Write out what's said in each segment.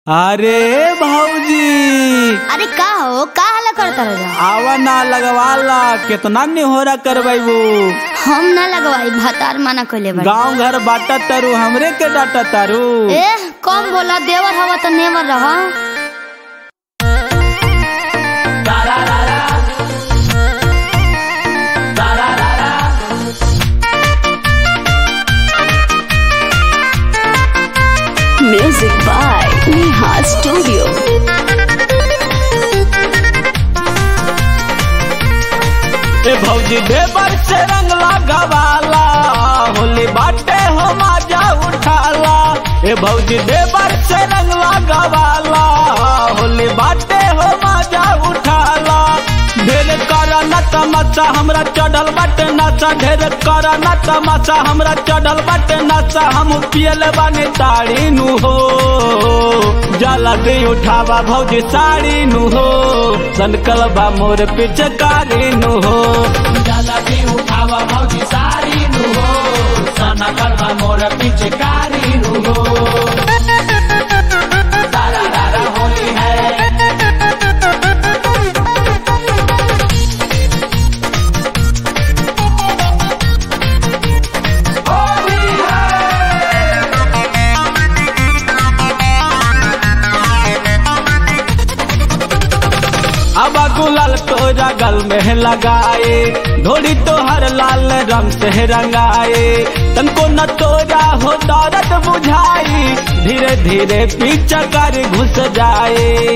अरे भौजी अरे का हो का हला करता रह आवा ना लगवाला केतना निहोरा करबैबू हम ना लगवाई भतार माना कइले बा गांव घर बाटा तारू हमरे के डाटा तारू ए कम बोला देवर हवा त नेवर रह Music by Neha Studio. ए भौजी देवर से रंग लगवाला होली बाटे हो माजा उठाला ए भौजी देवर से रंग लगवाला होली बाटे हो माजा उठाला ढेर करा न तमाचा हमरा चढ़ल बाटे नाचा ढेर करा न तमाचा हमरा चढ़ल बाटे नाचा हम पियल बानी ताड़ी नु हो जाला दे उठावा भौजी साड़ी नु हो सनकल बा मोर पिचकारी नु हो जाला दे उठावा भौजी साड़ी नु हो सनकल बा मोर पिचकारी नु हो सारा रारा होली है अब गुलाल तोरा गल में लगाए धोड़ी तोहर लाल रंग से रंगाए तनको न तोरा हो दर्द बुझाई धीरे धीरे पीछा कर घुस जाए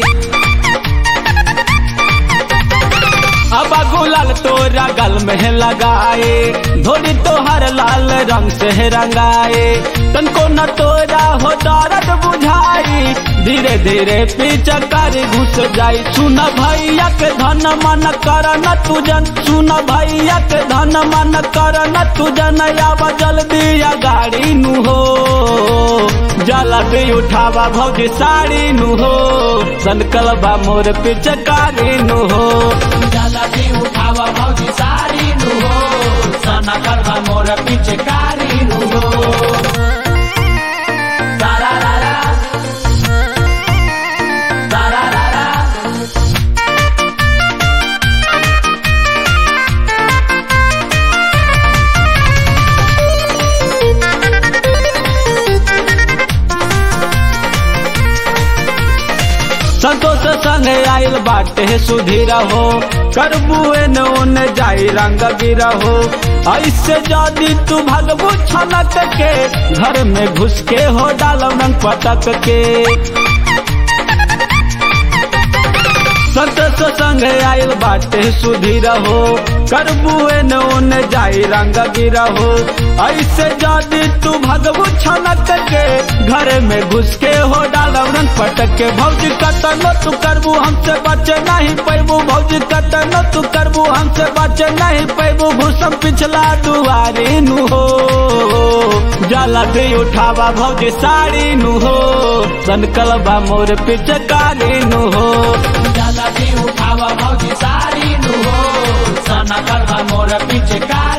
अब गुलाल तोरा गल में लगाए धोड़ी तोहर लाल रंग से रंगाए तनको न तोरा हो दर्द बुझाई धीरे धीरे पीछा कर घुस जाई सुन भैया के धन मन कर न तुजन सुन भैया के धन मन कर न तुजन आवा जल्दी या गाड़ी नु हो जला दे उठावा भौजी साड़ी नु हो सनकल बा मोर पिचकारी नु हो जला दे उठावा भौजी साड़ी नु हो सनकल बा मोर पिचकारी नु हो सारा रारा सारा रारा संतोष संग आइल बाटे सुधीर हो करबुए न ओने जाई रंग गिरा हो ऐसे जदी तू भगबू छलक के घर में घुस के हो डाल रंग पटक के संतोष संग आइल बाटे सुधीर हो करबुए न ओने जाई रंग गिरा हो ऐसे जदी तू भगबू छलक के घर में घुस के हो डाल रंग पटक के भौजी कतनो तू करबू हमसे बचे नहीं पैबू भौजी कतनो तू करबू हमसे बचे नहीं पैबू भूसम पिछला दुआरी नु हो जाला दे उठावा भौजी साड़ी नु हो सनकल बा मोर पिचकारी नु हो जाला दे उठावा भौजी साड़ी नु हो सनकल बा मोर पिचकारी